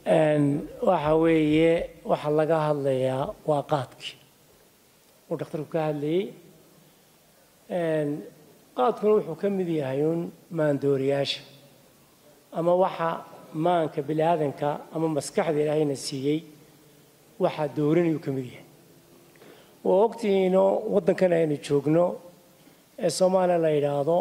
waxa weeye waxa laga hadlayaa waa qaadkii uu dhakhtarku ka hadlayey qaadkuna wuxuu ka mid yahay uun maandooriyaasha ama waxa maanka bini aadanka ama maskaxda ilaahayna siiyey waxaa doorinayuu ka mid yahay waa ogtihiino waddankan aynu joogno ee soomaaliya la yidhaahdo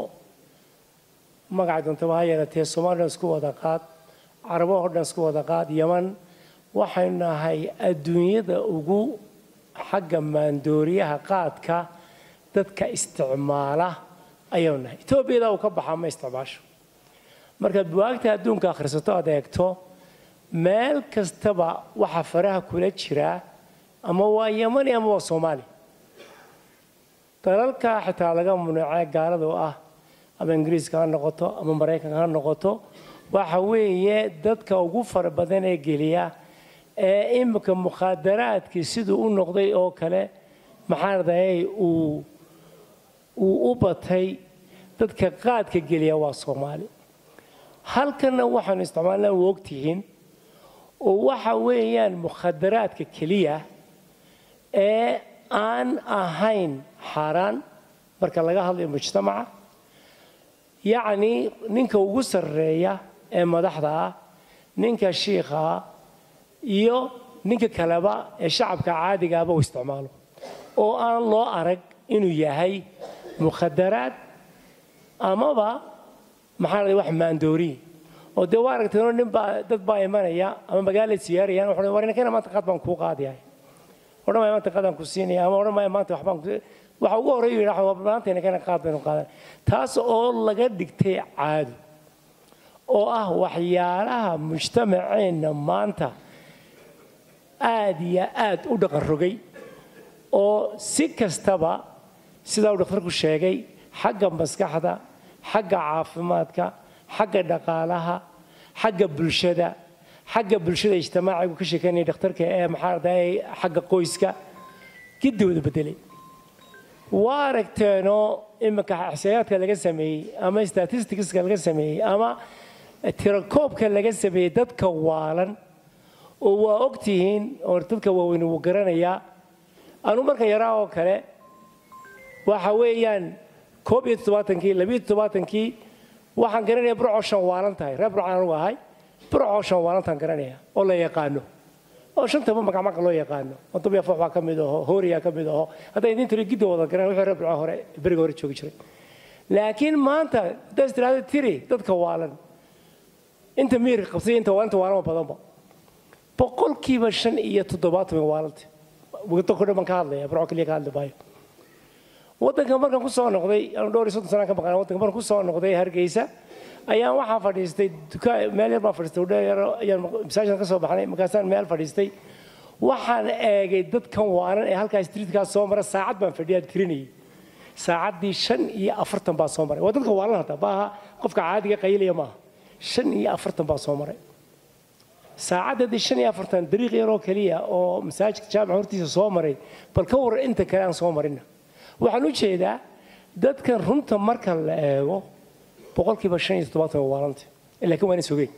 magaca doontaba ha yeelatee soomaliya isku wada qaad carabo oo dhan isku wada qaad yaman waxaynu nahay adduunyada ugu xagga maandooriyaha qaadka dadka isticmaala ayaynu nahay etoobiyada uu ka baxaa ma isticmaasho markaad buwaagta adduunka akhrisato aad eegto meel kastaba waxa faraha kula jiraa ama waa yamani ama waa soomaaliya dalalka xitaa laga munuucee gaalada oo ah ama ingiriiska ha noqoto ama maraykanka ha noqoto waxa weeye dadka ugu fara badan ee geliya ee imika mukhaadaraadkii siduu u noqday oo kale maxaa radayay uu uu u batay dadka qaadka geliya waa soomaali halkanna waxaanu isticmaalnaa waa ogtihiin oo waxa weeyaan mukhadaraadka keliya ee aan ahayn xaaraan marka laga hadlayo mujtamaca yacni ninka ugu sarreeya ee madaxda ah ninka shiikha ah iyo ninka kaleba ee shacabka caadigaaba uu isticmaalo oo aan loo arag inuu yahay mukhadaraad amaba maxaa la wax maandooriye oo dee waa aragteenoo nin baa dad baa imanaya ama magaala siyaarayaan wuxuu war ninkana maanta qaad baan kuu qaadayahay odhan maya maanta qaadaan ku siinaya ama odhan maya maanta waxbaan ku waxa ugu horreeyu yidhaha waa maanta ninkana qaad baynu qaadan taas oo laga dhigtay caado oo ah waxyaalaha mujtamaceenna maanta aad iyo aad u dhaqan rogay oo si kastaba sidaa uu dhakhtarku sheegay xagga maskaxda xagga caafimaadka xagga dhaqaalaha xagga bulshada xagga bulshada ijtimaacigu ka sheekeynaya dhakhtarka ee maxaa arday xagga qoyska gidooda bedelay waa aragteenoo iminka xisaayaadka laga sameeyey ama statisticska laga sameeyey ama tirakoobka laga sameeyey dadka waalan oo waa ogtihiin oo dadka waaweyn wuu garanayaa anu marka yaraa oo kale waxa weeyaan koob iyo toddobaatankii labiyo toddobaatankii waxaan garanaya burcoo shan waalan tahay reer burcaan anugu ahay burcoo shan waalantaan garanaya oo la yaqaano oo shantaba magacmaga loo yaqaano odobiya foox baa ka mid aho hooriyaa ka mid aho hadday idin tiri gidda wada garan wixii reer burco hore beriga hore joogi jiray laakiin maanta haddaad istiraahdo tiri dadka waalan inta miirka qabsay inta waalinta waalama badanba boqolkiiba shan iyo toddobaatan way waalanta waddanko dhan baan ka hadlaya burco keliya ka hadli maayo waddanka markaan ku soo noqday anu dhowr iyo soddon sanaan ka maqnaa waddanka markaan ku soo noqday hargeysa ayaan waxaa fadhiistay dukaan meel yar baan fadhiistay udhe yar ayaan masaajidkan ka soo baxnay markaasaan meel fadhiistay waxaan eegay dadkan waanan ee halkaa streetkaas soo mara saacad baan fadhiyaa tirinayay saacaddii shan iyo afartan baa soo maray waa dadka waalan hadda maaha qofka caadiga qayilaya maaha shan iyo afartan baa soo maray saacaddadii shan iyo afartan dariiq yaroo keliya oo masaajidka jaamaca hortiisa soo maray bal ka waran inta kale aan soo marina waxaan u jeedaa dadkan runta marka la eego boqolkiiba shan iyo toddobaatan waa waalanta laakiin waa ina sogeen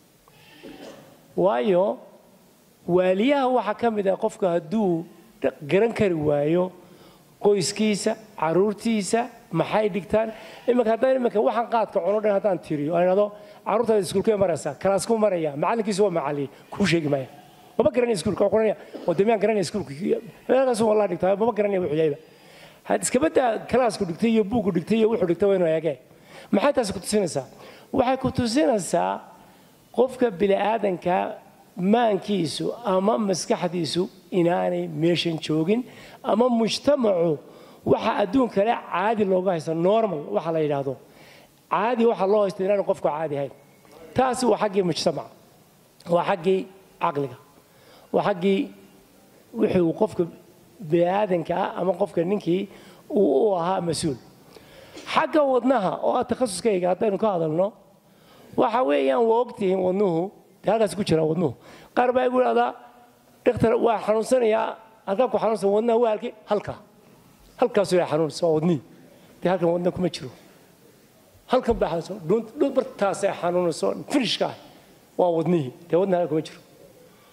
waayo waaliyaha waxaa ka mid ah qofka hadduu garan kari waayo qoyskiisa caruurtiisa maxay dhigtaan iminka haddaan iminka waxaan qaadka cuno dhan haddaan tiriyo aan idhahdo carruurtaada iskuulkee maraysaa kalaasku maraya macallinkiisu waa macallin kuu sheegi maaya maba garanaya iskuulka waa kuranaya oo demiyaan garanaya iskuulka meelkaasu wallah dhigtaa maba garanaya wuxuu yahayba iskabadaa kalaasku dhigtay iyo buugku dhigtay iyo wuxuu dhigtay waa inuu eegee maxay taasi ku tusinaysaa waxay ku tusinaysaa qofka bini'aadanka maankiisu ama maskaxdiisu inaanay meeshan joogin ama mujtamacu waxa adduun kale caadi looga haysta normal waxa la yidhaahdo caadi waxa loo haysta inaanu qofku caadi ahayn taasi waa xaggii mujtamaca waa xaggii caqliga waa xaggii wixii uu qofka bini'aadanka ah ama qofka ninkii uu u ahaa mas-uul xagga wadnaha oo ah takhasuskayga haddaynu ka hadalno waxa weeyaan waa ogtihiin wadnuhu dee halkaas ku jira wadnuhu qaar baa igu idhahdaa dhakhtar waa xanuunsanayaa halkaa ku xanuunsan wadnaha waa halkii halkaa halkaasuu yaa xanuunsa waa wadnihii dee halkan wadna kuma jiro halkan baa xanuunsan dhuun bartaasay xanuunayso finishka ah waa wadnihii dee wadna halka kuma jiro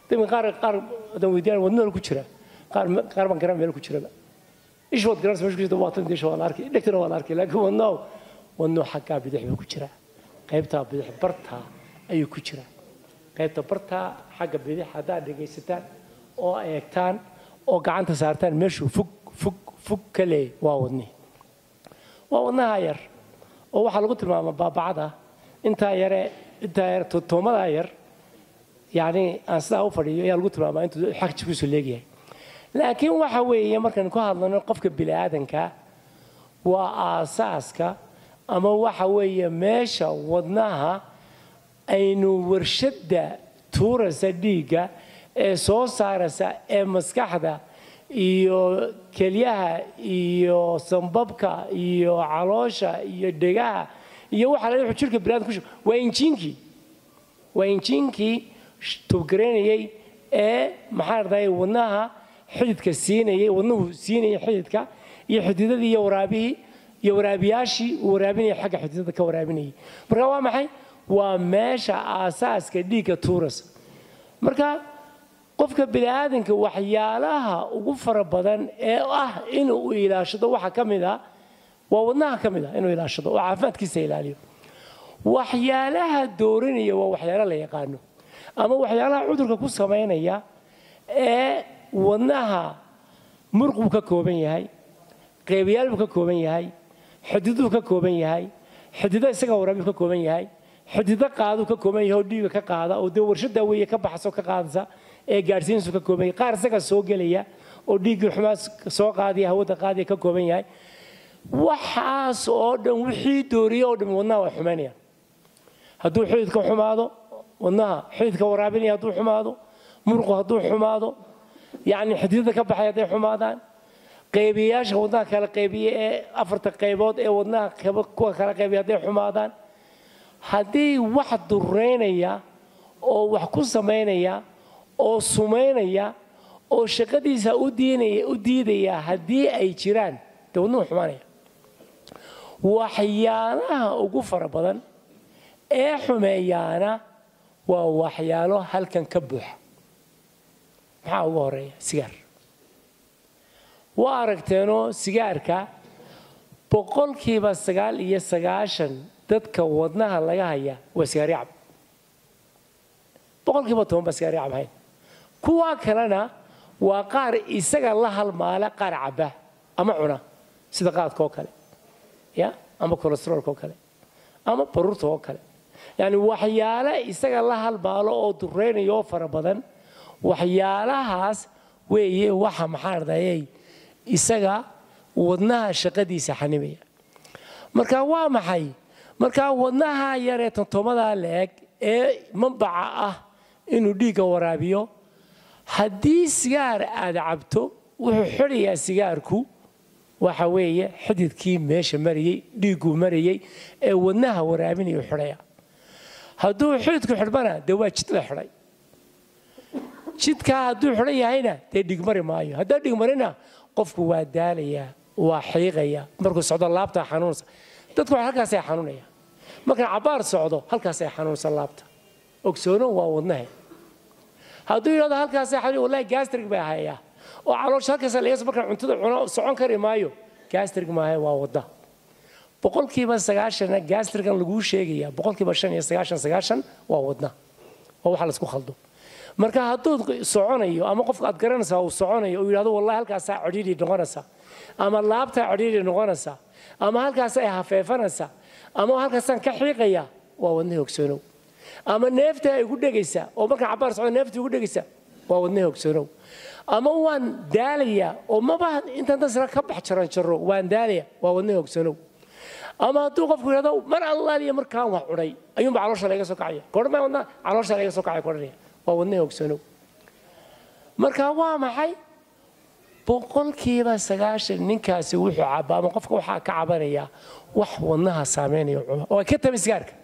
dadka qaar qaar haddaan weydiyaan wadnada ku jira qaar qaar baan garan meel ku jiraba ish waad garanaysa meesha ku jirta waatan disha waa la arkay dhegtana waa la arkay laakiin wadnoo wadnoo xaggaa bidix baa ku jira qaybtaa bidix bartaa ayuu ku jira qaybta bartaa xagga bidix haddaad dhegaysataan oo eegtaan oo gacanta saartaan meeshuu fog fog fog ka leeyay waa wadnihi waa wadnaha yar oo waxaa lagu tilmaamaa baabacada intaa yare intaa yar toomadaa yar yacni aan sidaa u fadhiyo ayaa lagu tilmaamaa intuu xag jirkiisu leegyahay laakiin waxa weeye markaan ku hadlano qofka bini'aadanka waa aasaaska ama waxa weeye meesha wadnaha aynu warshadda tuuraysa dhiigga ee soo saaraysa ee maskaxda iyo kelyaha iyo sambabka iyo caloosha iyo dhegaha iyo waxa la wuxuu jirka biniadam ku waa injiinkii waa injiinkii tubgareynayay ee maxaa arday wadnaha xididka siinayay wadnuhu siinayay xididka iyo xididadii iyo waraabihii iyo waraabiyaashii uu waraabinayay xagga xididada ka waraabinayay marka waa maxay waa meesha aasaaska dhiigga tuurasa marka qofka bini'aadanka waxyaalaha ugu fara badan ee ah inuu ilaashado waxa ka mid a waa wadnaha ka mid a inuu ilaashado oo caafimaadkiisa ilaaliyo waxyaalaha doorinaya waa waxyaalo la yaqaano ama waxyaalaha cudurka ku samaynaya ee wadnaha muruq buu ka kooban yahay qeybayaal buu ka kooban yahay xididuu ka kooban yahay xidido isaga waraabiyu ka kooban yahay xidido qaaduu ka kooban yahay oo dhiiga ka qaada oo dee warshada weeye ka baxso ka qaadaysa ee gaadhsiinsu ka kooban yahay qaar isaga soo gelaya oo dhiiggii xumaa soo qaadaya hawada qaadaya ka kooban yahay waxaas oo dhan wixii dooriye oo dhan wadnaha waa xumaynayaan hadduu xididka xumaado wadnaha xididka waraabinaya hadduu xumaado muruqu hadduu xumaado yacni xididada ka baxay hadday xumaadaan qaybiyayaasha wadnaha kala qaybiye ee afarta qaybood ee wadnaha kuwa kala qaybiya hadday xumaadaan haddii wax dureynaya oo wax ku samaynaya oo sumaynaya oo shaqadiisa u diinaya u diidaya haddii ay jiraan dee wadnuhu xumaanaya waxyaalaha ugu fara badan ee xumeeyaana waa waxyaalo halkan ka buuxa maxaa ugu horeeya sigaar waa aragteenoo sigaarka boqolkiiba sagaal iyo sagaashan dadka wadnaha laga haya waa sigaaricab boqolkiiba toban baa sigaaricab hayn kuwaa kalena waa qaar isaga la halmaala qaar cabba ama cuna sida qaadka oo kale ya ama kolesteroolka oo kale ama baruurta oo kale yacni waxyaale isaga la halmaalo oo dureynaya oo fara badan waxyaalahaas weeye waxa maxaa ardayay isaga wadnaha shaqadiisa xanimaya marka waa maxay marka wadnaha yaree tontomadaa la-eg ee mambaca ah inuu dhiigga waraabiyo haddii sigaar aad cabto wuxuu xidhayaa sigaarku waxa weeye xididkii meesha marayey dhiigguu marayey ee wadnaha waraabinayu xidhaya hadduu xididku xidhmana dee waa jid la xidhay jidkaa hadduu xidhan yahayna dee dhigmari maayo haddaa dhigmarina qofku waa daalayaa waa xiiqaya markuu socdo laabtaa xanuunsa dadku halkaasay xanuunaya markaan cabbaar socdo halkaasay xanuunsa laabta ogsoono waa wadnahe hadduu yidhahdo halkaasay xanuun wallahi gastrig baa hayaa oo caloosha halkaas lagas markaan cuntada cuno socon kari maayo gastrig maahe waa wadda boqolkiiba sagaashana gastrigan laguu sheegaya boqolkiiba shan iyo sagaashan sagaashan waa wadna waa waxa laisku khaldo marka hadduu soconayo ama qofka aad garanaysaa uu soconayo uu yidhahdo wallahi halkaasaa codhiidhi noqonaysaa ama laabtaa codhiidhi noqonaysaa ama halkaasay hafeefanaysaa ama halkaasaan ka xiiqaya waa wadna hogsoonow ama neefta ay igu dhegaysaa oo markaan cabbaar socdo neefta igu dhegaysaa waa wadna hogsoonow ama waan daalayaa oo maba intaan dasra ka bax jaran jaro waan daalaya waa wadna hogsoonow ama hadduu qofku yidhahdo mar allaaliya markaan wax cunay ayuunba caloosha laga soo kacaya goorma wadna caloosha laga soo kacaya kodhanaya waa wadna hogsanow marka waa maxay boqolkiiba sagaashan ninkaasi wuxuu cabaa ama qofka waxaa ka cabanaya wax wadnaha saameynaya cuno oo ay ka tabi sigaarka